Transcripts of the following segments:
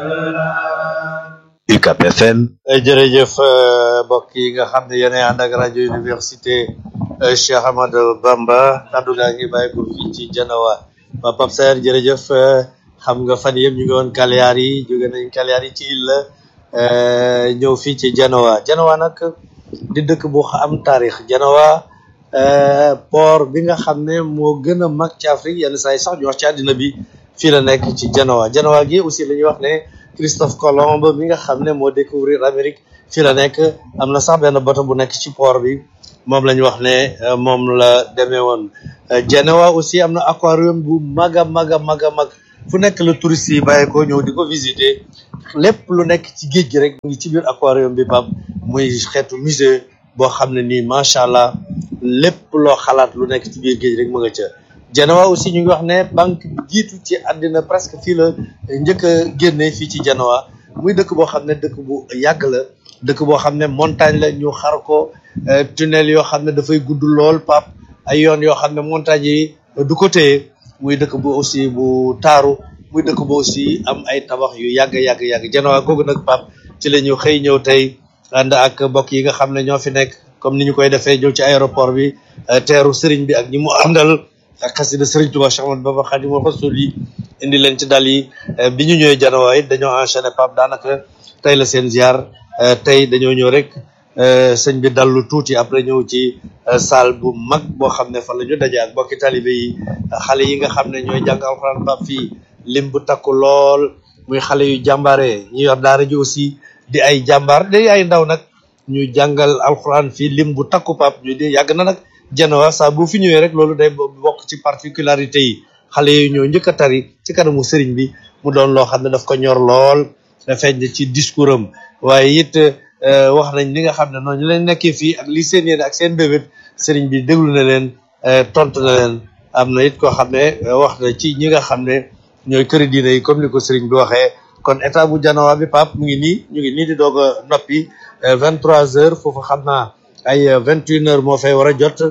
UCAP FM jërëjëf mbokk yi nga xam ne yéen a ànd ak rajo université Cheikh Ahmadou Bamba kaddu gaa ngi bàyyi ko fii ci Janawa ba Pape Saer jërëjëf xam nga fan yëpp ñu ngi woon Kaliyaar yi jóge nañ Kaliyaar yi ci Ila ñëw fii ci Janawa Janawa nag di dëkk bu am taarix Janawa port bi nga xam ne moo gën a mag ci Afrique yenn saa yi sax ñu wax ci àddina bi fii la nekk ci Janawa Janawa gi aussi la ñuy wax ne Christophe Colomb mi nga xam ne moo découvrir Amérique fii la nekk am na sax benn bato bu nekk ci port bi moom la ñu wax ne moom la demee woon Janawa aussi am na aquarium bu mag a mag a mag a mag fu nekk la touriste yi bàyyi ko ñëw di ko visiter lépp lu nekk ci géej gi rek mu ngi ci biir aquarium bi pap muy xeetu musée boo xam ne nii macha allah lépp loo xalaat lu nekk ci biir géej rek mu nga ca Janawa aussi ñu ngi wax ne banque bi jiitu ci àddina presque fii la njëkk a génne fii ci Janawa muy dëkk boo xam ne dëkk bu yàgg la dëkk boo xam ne montagne la ñu xar ko tunnel yoo xam ne dafay gudd lool pap ay yoon yoo xam ne montagne yi du ko téye muy dëkk bu aussi bu taaru muy dëkk bu aussi am ay tabax yu yàgg yàgg yàgg Janawa googu nag pap ci la ñu xëy ñëw tey ànd ak mbokk yi nga xam ne ñoo fi nekk comme ni ñu koy defee ñëw ci aéroport bi teeru sëriñ bi ak ñi mu àndal ak xasida sëriñ Tuubaa Cheikh Ahmadou Bamba Xaadimu Rasuul yi indi leen ci dal yi bi ñu ñëwee Janawa it dañoo enchaîné pap daanaka tey la seen ziar tey dañoo ñëw rek sëñ bi dallu tuuti après ñëw ci salle bu mag boo xam ne fa la ñu daje ak mbokki talibé yi xale yi nga xam ne ñooy jàng alxuraan pap fii lim bu takku lool muy xale yu jàmbaare ñu yor daara ji aussi di ay jàmbaar day ay ndaw nag ñu jàngal alxuraan fii lim bu takku pap ñu di yàgg na nag Janawa saa bu fi ñëwee rek loolu day bokk ci particularité yi xale yooyu ñoo njëkk a tari ci kanamu sëriñ bi mu doon loo xam ne daf ko ñor lool feeñ ci discours am waaye it wax nañ li nga xam ne noonu ñu leen nekkee fii ak li seen yéene ak seen bébét sëriñ bi déglu na leen tontu na leen am na it koo xam ne wax na ci ñi nga xam ne ñooy këri diine yi comme ni ko sëriñ bi waxee kon état bu Janawa bi pap mu ngi nii ñu ngi nii di doog a noppi vingt trois heures foofu xam naa ay vingt une heures moo fay war a jot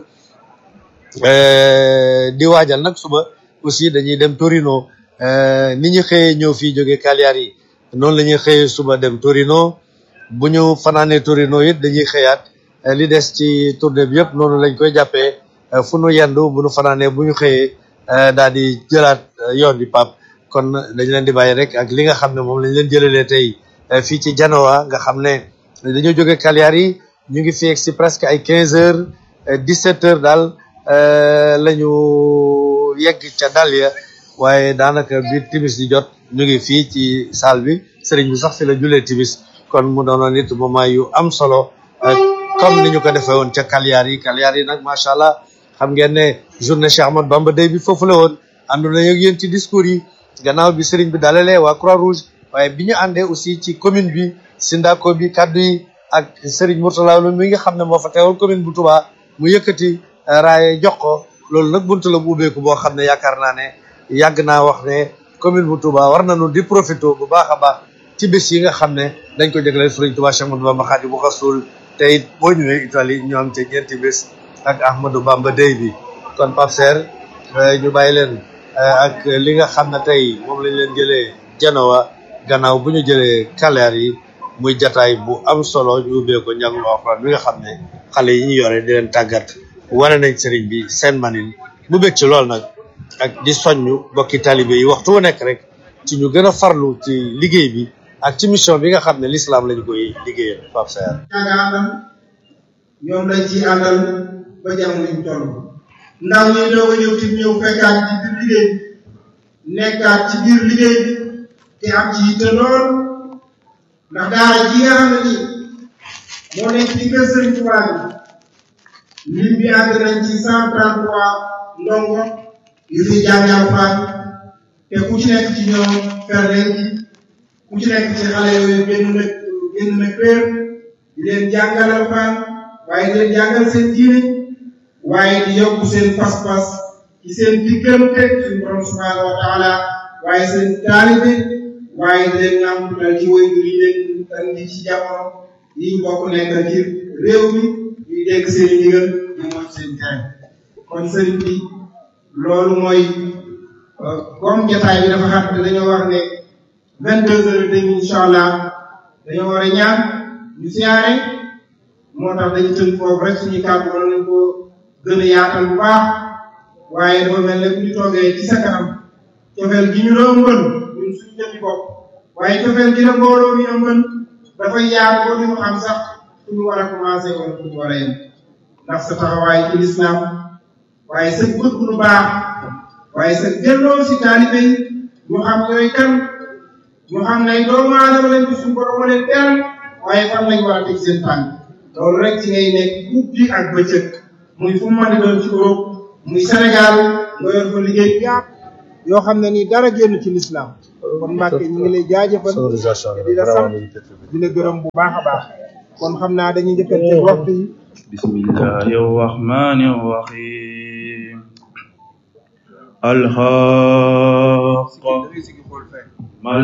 di waajal nag suba aussi dañuy dem Torino ni ñu xëyee ñëw fii jóge Cagliari yi noonu la ñuy xëyee suba dem Torino bu ñu fanaanee Torino it dañuy xëyaat li des ci tournée bi yëpp noonu lañ koy jàppee fu nu yendu bu nu fanaanee bu ñu xëyee daal di jëlaat yoon bi pap kon dañ leen di bàyyi rek ak li nga xam ne moom lañ leen jëlalee tey fii ci Janawa nga xam ne dañoo jóge Cagliari yi ñu ngi fi si presque ay quinze heures dix-sept heures daal la ñu yegg ca dal ya waaye daanaka biir timis di jot ñu ngi fii ci salle bi sëriñ bi sax fi la julee timis kon mu doonoon it moment yu am solo comme ni ñu ko defee woon ca Cagliari yi Cagliari yi nag macha allah xam ngeen ne journée Cheikh Ahmadou Bamba day bi foofu la woon ànd nañu ak yéen ci discours yi gannaaw bi sëriñ bi dalalee waa Croix Rouge waaye bi ñu àndee aussi ci commune bi Sindako bi kaddu yi ak Serigne Mourtala mi nga xam ne moo fa teewal commune bu Touba mu yëkkati raaye jox ko loolu nag buntu la bu ubbeeku boo xam ne yaakaar naa ne yàgg naa wax ne commune bu Touba war nañu di profité bu baax a baax ci bés yi nga xam ne dañ ko jagleel Serigne Touba Cheikh Ahmadou Bamba Khadimu Rasul te it boo ñëwee Italie ñu am ca ñeenti bés ak Ahmadou Bamba Day bi kon Pape Serre ñu bàyyi leen ak li nga xam ne tey moom lañ leen jëlee Janawa gannaaw bu ñu jëlee Cagliari yi muy jataay bu am solo ñu ubbee ko njàngum alxuraan bi nga xam ne xale yi ñu yore di leen tàggat wane nañ sëriñ bi seen manin mu bëgg ci lool nag ak di soññu bokki talibé yi waxtu wu nekk rek ci ñu gën a farlu ci liggéey bi ak ci mission bi nga xam ne l'islam lañ koy liggéeyal Pape Sayar ñaaga àndal ñoom lañ ci àndal ba jamono ñu toll ndaw ñi doog a ñëw ci ñëw fekkaat ci biir liggéey bi nekkaat ci biir liggéey bi te am ci yitte lool ndax daara ji nga xam ne nii moo nekk ci kër Sëriñ Tuubaa bi lim bi àgg nañ ci cent trente trois ndongo yu fi jàng alxuraan te ku ci nekk ci ñoom ferleen ji ku ci nekk ci xale yooyu génn na génn na kër di leen jàngal alxuraan waaye di leen jàngal seen diine waaye di yokk seen pas-pas ci seen diggante suñu borom subhanahu wa taala waaye seen taalibe waaye di leen ñaamtutal ci woy yi leen andi ci jamono yi ñu bokk nekk ci réew mi ñuy dégg seen ndigal ñu mooy seen tere kon sëriñ bi loolu mooy comme jataay bi dafa xam te dañoo wax ne vingt deux heures et demi incha allah dañoo war a ñaan ñu siyaare moo tax dañu tënk foofu rek suñu kàddu mën nañ ko gën a yaatal bu baax waaye dafa mel ne bu ñu toogee ci sa kanam cofeel gi ñu la ëmbal ñun suñu jëmmi bopp waaye cofeel gi la mbooloo mi ëmbal dafay yaar boo ñu xam sax fu ñu war a commencé wala fu ñu war a yem ndax sa taxawaay ci lislaam waaye sa bëgg lu baax waaye sa delloo si taalibe yi ñu xam ñooy kan ñu xam ne doomu aadama lañ ci suñu borom leen teral waaye fan lañ war a teg seen tànk loolu rek ci ngay nekk guddi ak bëccëg muy fu mu mën di doon ci Europe muy Sénégal nga yor fa liggéey yaat yoo xam ne nii dara génn ci lislaam kon Mbàkke ñu ngi lay jaajëfal di la sant di la gërëm bu baax a baax kon xam naa dañuy njëkkante waxtu yi bismillahi rahmani rahim alxaq